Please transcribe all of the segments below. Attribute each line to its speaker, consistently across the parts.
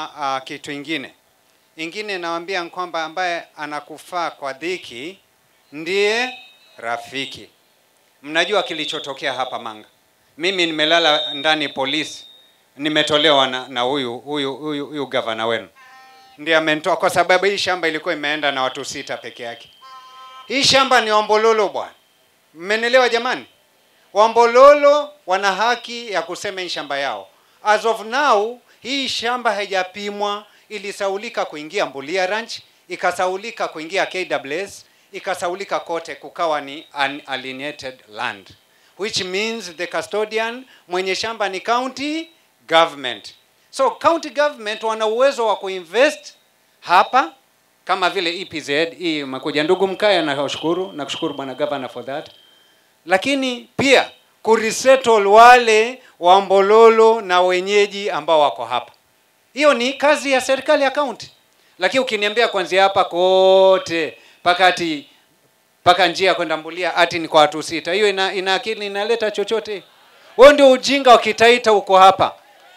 Speaker 1: kusema uh, kitu ingine ingine, nawaambia kwamba ambaye anakufaa kwa dhiki ndiye rafiki. Mnajua kilichotokea hapa Manga, mimi nimelala ndani polisi, nimetolewa na na huyu huyu huyu huyu gavana wenu ndiye amenitoa kwa sababu hii shamba ilikuwa imeenda na watu sita peke yake. Hii shamba ni Wambololo bwana, mmenielewa jamani? Wambololo wana haki ya kusema hii shamba yao. As of now hii shamba haijapimwa, ilisaulika kuingia Mbulia Ranch, ikasaulika kuingia KWS, ikasaulika kote, kukawa ni unalienated land which means the custodian mwenye shamba ni county government. So county government wana uwezo wa kuinvest hapa kama vile EPZ hii imekuja. Ndugu Mkaya, nakushukuru nakushukuru bwana governor for that, lakini pia kuresettle wale wa Mbololo na wenyeji ambao wako hapa. Hiyo ni kazi ya serikali ya county, lakini ukiniambia kuanzia hapa kote mpaka ati mpaka njia kwenda Mbulia ati ni kwa watu sita, hiyo ina, ina akili inaleta chochote? Huo ndio ujinga wa Kitaita huko hapa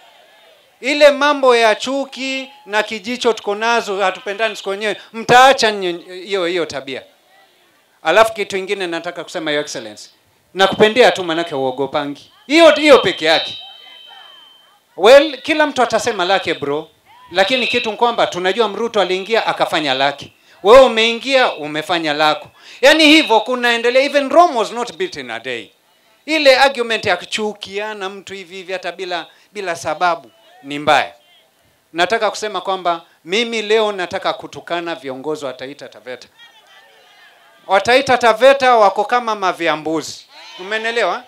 Speaker 1: ile mambo ya chuki na kijicho tuko nazo, hatupendani siku wenyewe, mtaacha nyi- hiyo hiyo tabia. Alafu kitu ingine nataka kusema, your excellency, nakupendea tu manake uogopangi hiyo hiyo peke yake. Well, kila mtu atasema lake bro, lakini kitu ni kwamba tunajua Mruto aliingia akafanya lake, wewe umeingia umefanya lako, yaani hivyo kunaendelea. Even Rome was not built in a day. Ile argument ya kuchukiana mtu hivi hivi hata bila bila sababu ni mbaya. Nataka kusema kwamba mimi leo nataka kutukana viongozi wa Taita Taveta. Wataita Taveta wako kama maviambuzi, umenelewa?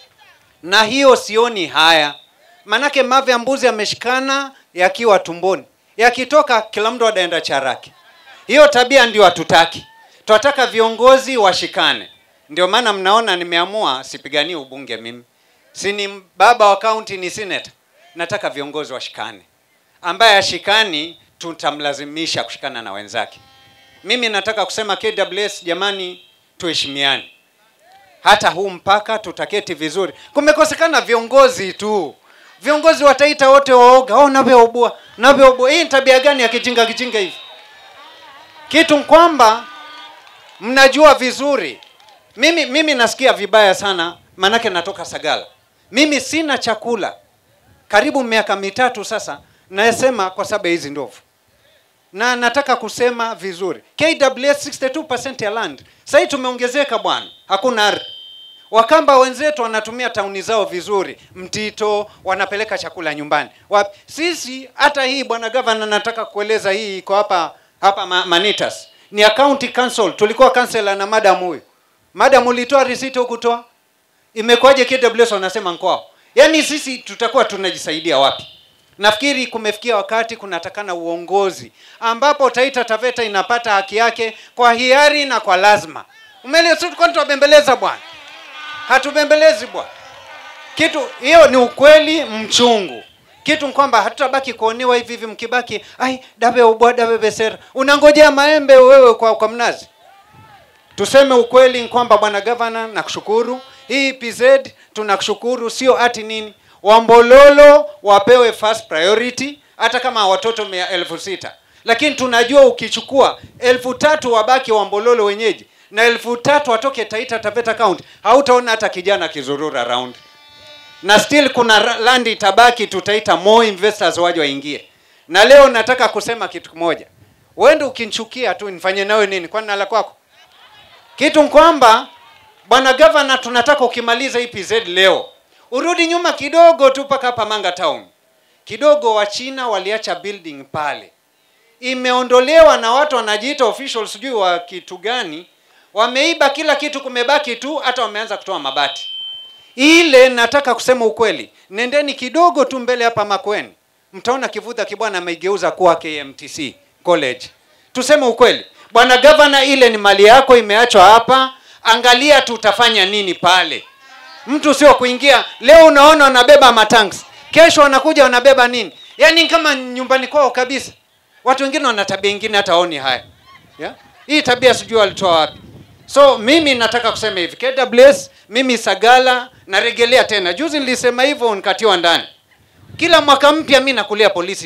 Speaker 1: Na hiyo sioni haya, manake mavi ya mbuzi yameshikana yakiwa tumboni, yakitoka kila mtu adaenda charake. Hiyo tabia ndio hatutaki, tunataka viongozi washikane. Ndio maana mnaona nimeamua sipiganii ubunge mimi, si ni baba wa kaunti, ni senator. Nataka viongozi washikane, ambaye ashikani tutamlazimisha kushikana na wenzake. Mimi nataka kusema KWS, jamani, tuheshimiane hata huu mpaka tutaketi vizuri. Kumekosekana viongozi tu, viongozi wataita wote waoga, oh, navyoubua navyoubua. Hii ni tabia gani ya kijinga kijinga hivi? Kitu kwamba mnajua vizuri, mimi mimi nasikia vibaya sana, manake natoka Sagala, mimi sina chakula karibu miaka mitatu sasa, nasema kwa sababu ya hizi ndovu na nataka kusema vizuri KWS 62% ya land sasa tumeongezeka bwana, hakuna ardhi. Wakamba wenzetu wanatumia tauni zao vizuri, Mtito wanapeleka chakula nyumbani. Wapi? Sisi hata hii bwana governor, nataka kueleza hii iko hapa hapa Ma- Manitas ni ya county council. Tulikuwa councilor na madam huyu, madam ulitoa receipt hukutoa, imekuwaje? KWS wanasema nkwao. Yaani sisi tutakuwa tunajisaidia wapi? Nafikiri kumefikia wakati kunatakana uongozi ambapo Taita Taveta inapata haki yake kwa hiari na kwa lazima. Umeelewa? Sisi tulikuwa tunabembeleza bwana, hatubembelezi bwana. Kitu hiyo ni ukweli mchungu. Kitu ni kwamba hatutabaki kuonewa hivi hivi, mkibaki ai dabe ubwa dabe besera, unangojea maembe wewe kwa, kwa mnazi. Tuseme ukweli ni kwamba bwana gavana, nakushukuru hii PZ, tunakushukuru sio ati nini Wambololo wapewe first priority hata kama watoto mia elfu sita lakini tunajua ukichukua elfu tatu wabaki Wambololo wenyeji na elfu tatu watoke Taita Taveta County, hautaona hata kijana kizurura round, na still kuna ra- land itabaki, tutaita more investors waje waingie. Na leo nataka kusema kitu kimoja, uende ukinichukia tu nifanye nawe nini? Kwani nala kwako? Kitu ni kwamba bwana gavana, tunataka ukimaliza hii PZ leo urudi nyuma kidogo tu mpaka hapa Manga Town kidogo. Wachina waliacha building pale, imeondolewa na watu wanajiita officials, sijui wa kitu gani, wameiba kila kitu, kumebaki tu, hata wameanza kutoa mabati ile. Nataka kusema ukweli, nendeni kidogo tu mbele hapa Makweni, mtaona Kivutha Kibwana ameigeuza kuwa KMTC college. Tuseme ukweli, bwana gavana, ile ni mali yako, imeachwa hapa. Angalia tutafanya nini pale mtu sio kuingia leo unaona wanabeba matanks kesho wanakuja wanabeba nini yaani kama nyumbani kwao kabisa watu wengine wana tabia ingine hata oni haya yeah? hii tabia sijui walitoa wapi so mimi nataka kusema hivi KWS mimi Sagala naregelea tena juzi nilisema hivyo nikatiwa ndani kila mwaka mpya mi nakulia polisi tu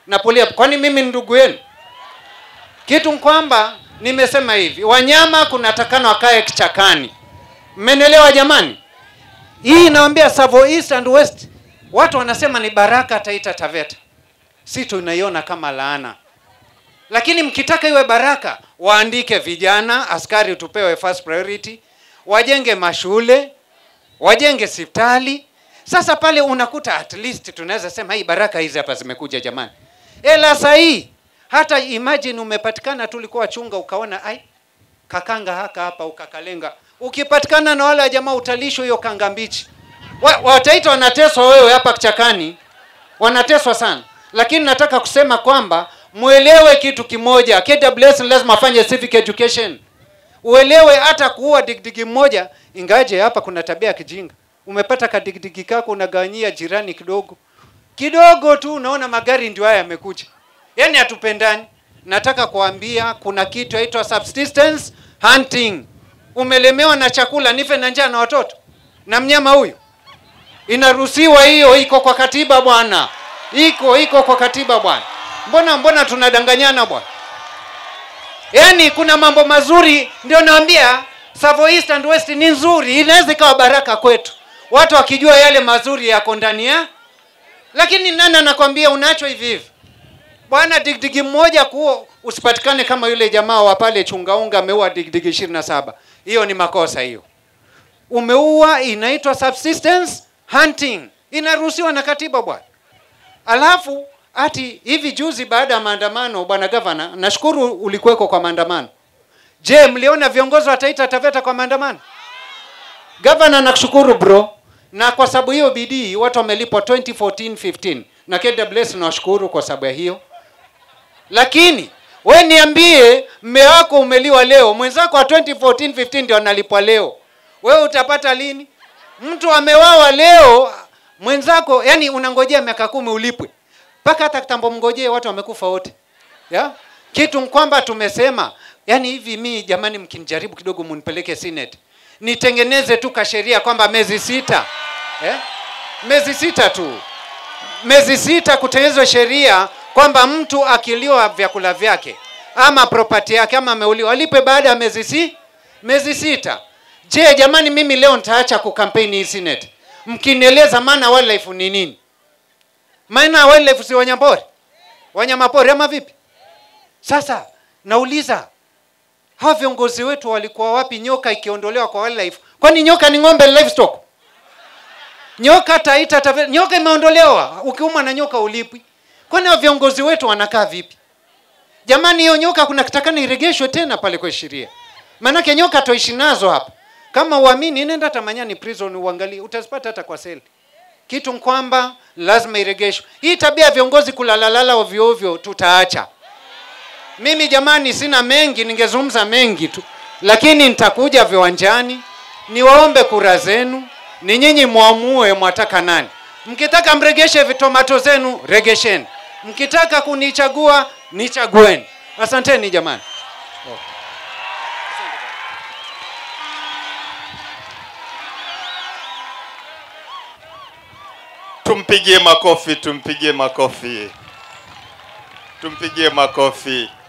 Speaker 1: na pulia kwani mimi ni ndugu yenu kitu kwamba nimesema hivi wanyama kunatakana wakae kichakani mmenielewa jamani hii inawambia Savo East and West watu wanasema ni baraka Taita Taveta si tunaiona kama laana lakini mkitaka iwe baraka waandike vijana askari tupewe first priority wajenge mashule wajenge hospitali sasa pale unakuta at least tunaweza sema hii baraka hizi hapa zimekuja jamani ela sahii hata imagine umepatikana tu ulikuwa chunga ukaona ai kakanga haka hapa ukakalenga ukipatikana na wale jamaa utalishwa hiyo kanga mbichi Wa- wataita wanateswa wewe hapa kichakani wanateswa sana lakini nataka kusema kwamba mwelewe kitu kimoja KWS lazima afanye civic education uelewe hata kuua digdigi mmoja ingaje hapa kuna tabia ya kijinga umepata kadigdigi kako unagawanyia jirani kidogo kidogo tu unaona magari ndio haya yamekuja yaani hatupendani nataka kuambia kuna kitu yaitwa subsistence hunting umelemewa na chakula nife na njaa na watoto na mnyama huyu inaruhusiwa hiyo iko kwa katiba bwana iko iko kwa katiba bwana mbona mbona tunadanganyana bwana yaani kuna mambo mazuri ndio naambia Savo East and West ni nzuri inaweza ikawa baraka kwetu watu wakijua yale mazuri yako ndani ya lakini nani anakwambia unacho hivi hivi bwana digdigi mmoja kuo usipatikane kama yule jamaa wa pale chungaunga ameua digdigi ishirini na saba hiyo ni makosa hiyo umeua inaitwa subsistence hunting inaruhusiwa na katiba bwana alafu ati hivi juzi baada ya maandamano bwana gavana nashukuru ulikuweko kwa maandamano je mliona viongozi wa taita taveta kwa maandamano gavana nakushukuru bro na kwa sababu hiyo bidii watu wamelipwa 2014 15 na kws nawashukuru kwa sababu ya hiyo lakini we niambie mme wako umeliwa leo mwenzako wa 2014 15 ndio analipwa leo wewe utapata lini mtu amewawa leo mwenzako yani unangojea miaka kumi ulipwe mpaka hata kitambo mngojee watu wamekufa wote ya kitu kwamba tumesema yani hivi mi jamani mkinijaribu kidogo munipeleke senate nitengeneze tu kasheria kwamba mezi sita eh? mezi sita tu mezi sita kutengenezwa sheria kwamba mtu akiliwa vyakula vyake ama propati yake ama ameuliwa alipe baada ya mezi si mezi sita je jamani mimi leo nitaacha kukampeni hii senate mkinieleza maana wildlife ni nini maana wildlife si wanyamapori wanyamapori ama vipi sasa nauliza hawa viongozi wetu walikuwa wapi nyoka ikiondolewa kwa wildlife kwani nyoka ni ng'ombe livestock nyoka taita tave, nyoka imeondolewa ukiumwa na nyoka ulipwi kwani hao viongozi wetu wanakaa vipi jamani hiyo nyoka kuna kitakana iregeshwe tena pale kwa sheria maanake nyoka toishi nazo hapa kama uamini nenda tamanyani prison uangalie utazipata hata kwa seli kitu kwamba lazima iregeshwe hii tabia ya viongozi kulalalala ovyo ovyo tutaacha mimi jamani sina mengi ningezungumza mengi tu lakini nitakuja viwanjani niwaombe kura zenu ni nyinyi mwamue mwataka nani mkitaka mregeshe vitomato zenu regesheni mkitaka kunichagua nichagueni asanteni jamani
Speaker 2: Tumpigie makofi, tumpigie makofi, tumpigie makofi.